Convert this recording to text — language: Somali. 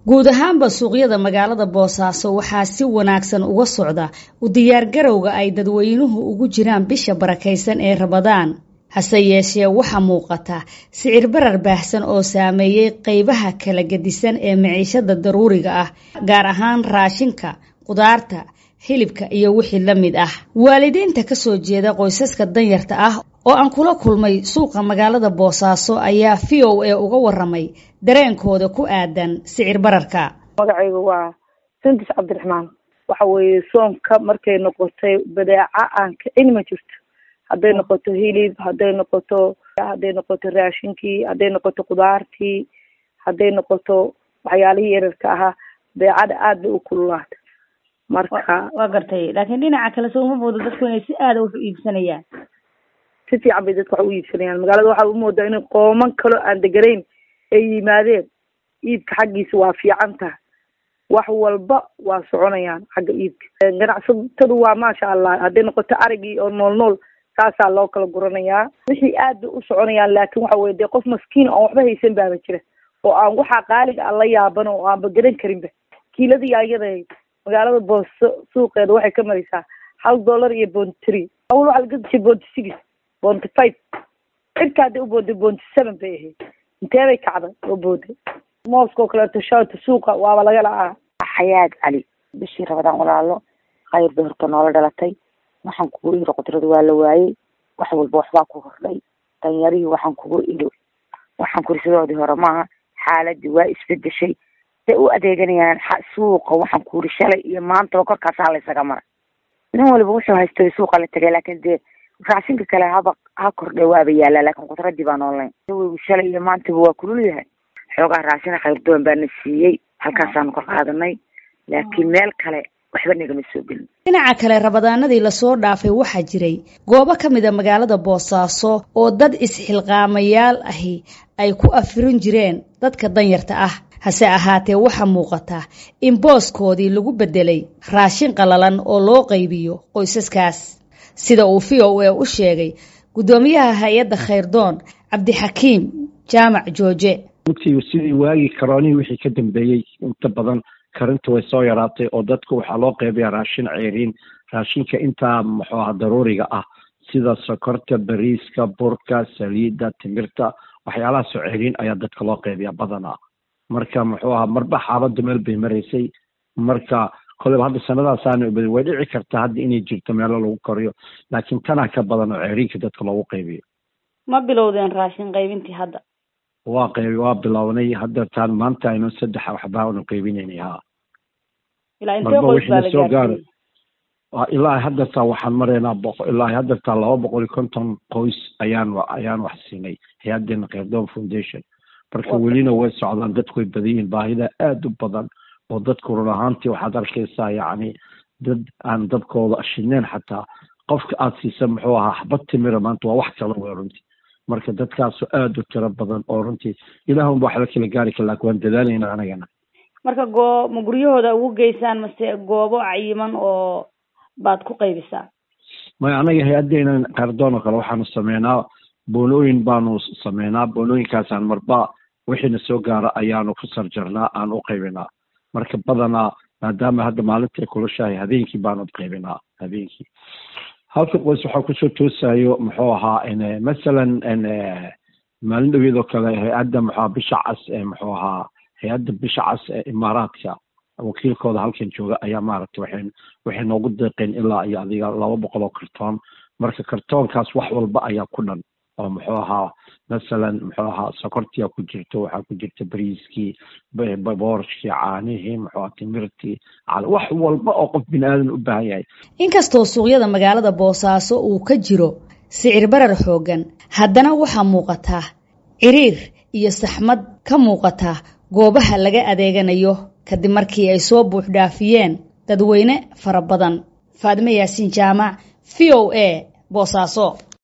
guud ahaanba suuqyada magaalada boosaaso waxaa si wanaagsan uga socda u diyaargarowga ay dadweynuhu ugu jiraan bisha barakaysan ee rabadaan hase yeeshee waxaa muuqata sicir barar baahsan oo saameeyey qeybaha kala gedisan ee maciishada daruuriga ah gaar ahaan raashinka qudaarta hilibka iyo wixii la mid ah waalidiinta kasoo jeeda qoysaska danyarta ah oo aan kula kulmay suuqa magaalada boosaaso ayaa v o a uga waramay dareenkooda ku aadan sicir bararka magacayga waa sandis cabdiraxmaan waxa weeye soonka markay noqotay badeeca aan kicin ma jirto hadday noqoto hilib hadday noqoto hadday noqoto raashinkii hadday noqoto kudaartii hadday noqoto waxyaalihii yararka ahaa badeecada aad bay u kululaatay marka waa gartay laakiin dhinaca kale soo uma moodo dadku inay si aada wax u iibsanayaan si fiican bay dadka wax u iibsanayaan magaalada waxaa umoodaa in qooman kaloo aan deganayn ay yimaadeen iibka xaggiisa waa fiican tahay wax walba waa soconayaan xagga iibka ganacsatadu waa maasha allah hadday noqoto arigii oo nool nool saasaa loo kala guranayaa wixii aad bay u soconayaan laakin waxa weye dee qof maskiin oon waxba haysan baaba jira oo aan waxaa qaaliga aan la yaaban oo aanba garan karinba kiiladii ayada magaalada booso suuqeeda waxay ka maraysaa hal dollar iyo bonty three awal waxaa laga gashay bonty six bonty five cirka hadday u booday bonty seven bay ahayd intee bay kacday oo booday mooska oo kaleeto shawta suuqa waaba laga la-aa xayaad cali bishii rabadaan walaalo khayr bay horta noola dhalatay waxaan kugu iri qudrada waa la waayey wax walba waxbaa ku hordhay danyarihii waxaan kugu iri waxaan kuri sidoodii hore maaha xaaladii waa isbedeshay say u adeeganayaan suuqa waxaan kuuri shalay iyo maantaba korkaasaa laysaga mara nin waliba wuxuu haystay suuqa la tegay laakin dee raashinka kale haba ha kordhe waaba yaalaa laakin qudradii baan online weygu shalay iyo maantaba waa kulul yahay xoogaa raashina khayrdoon baana siiyey halkaasaanu kor qaadanay laakiin meel kale waxba nagama soo gelin dhinaca kale rabadaanadii lasoo dhaafay waxaa jiray goobo ka mid a magaalada boosaaso oo dad is-xilqaamayaal ahi ay ku afirin jireen dadka danyarta ah hase ahaatee waxaa muuqata in booskoodii lagu bedelay raashin qalalan oo loo qaybiyo qoysaskaas sida uu v o a u sheegay guddoomiyaha hay-adda khayrdoon cabdixakiim jaamac jooje runtii sidii waagii karoonihii wixii ka dambeeyey inta badan karinta way soo yaraatay oo dadka waxaa loo qeybayaa raashin ceeriin raashinka intaa muxuu aha daruuriga ah sida sokorta bariiska burka saliidda timirta waxyaalahaasoo ceeriin ayaa dadka loo qeybayaa badanaa marka muxuu ahaa marba xaaladda meel bay maraysay marka koleyba hadda sanadaasaana ubadin way dhici kartaa hadda inay jirto meelo lagu koriyo laakiin tanaa ka badan oo ceeriinka dadka loogu qaybiyo ma bilowdeen raashin qaybintii hadda waa qaybi waa bilownay hadda taan maanta aynu saddex waxbaa anu qaybinaynay ha ilaa intee qoys baa la gaarsiiyey ilaa haddartaa waxaan maraynaa boqo ilaa haddartaa laba boqol iyo konton qoys ayaan ayaan wax siinay hay-adeena khayrdoon foundation marka welina way socdaan dadku way badan yihiin baahida aada u badan oo dadku run ahaantii waxaad arkaysaa yacni dad aan dabkooda shineen xataa qofka aada siisa muxuu ahaa xabad timira maanta waa wax kala wey runtii marka dadkaasu aada u tiro badan oo runtii ilaahunba wax la kala gaari kara laakin waan dadaalayna anagana marka goo ma guryahooda ugu geysaan mase goobo cayiman oo baad ku qaybisaa maya anaga hay-adeena khayrdoon oo kale waxaanu sameynaa boonooyin baanu sameynaa boonooyinkaasaan marba wixiina soo gaara ayaanu ku sarjarnaa aan u qaybinaa marka badanaa maadaama hadda maalintai kulushahay habeenkii baanu qaybinaa habeenkii halka qoys waxaa kusoo toosayo muxuu ahaa masalan maalin dhaweed oo kale hay-adda muxua bisha cas ee muxuu ahaa hay-adda bisha cas ee imaaraadka wakiilkooda halkan jooga ayaa maaragtay waxay waxay noogu deeqeen ilaa iyo adiga laba boqol oo kartoon marka kartoonkaas wax walba ayaa ku dhan oo muxuu ahaa masalan muxuu ahaa sokortia ku jirto waxaa ku jirta bariiskii boorshkii caanihii muxuu timirtii wax walba oo qof bini aadan u baahan yahay inkastoo suuqyada magaalada boosaaso uu ka jiro sicir barar xooggan haddana waxaa muuqata ciriir iyo saxmad ka muuqata goobaha laga adeeganayo kadib markii ay soo buux dhaafiyeen dadweyne fara badan faadime yaasiin jaamac v o a boosaaso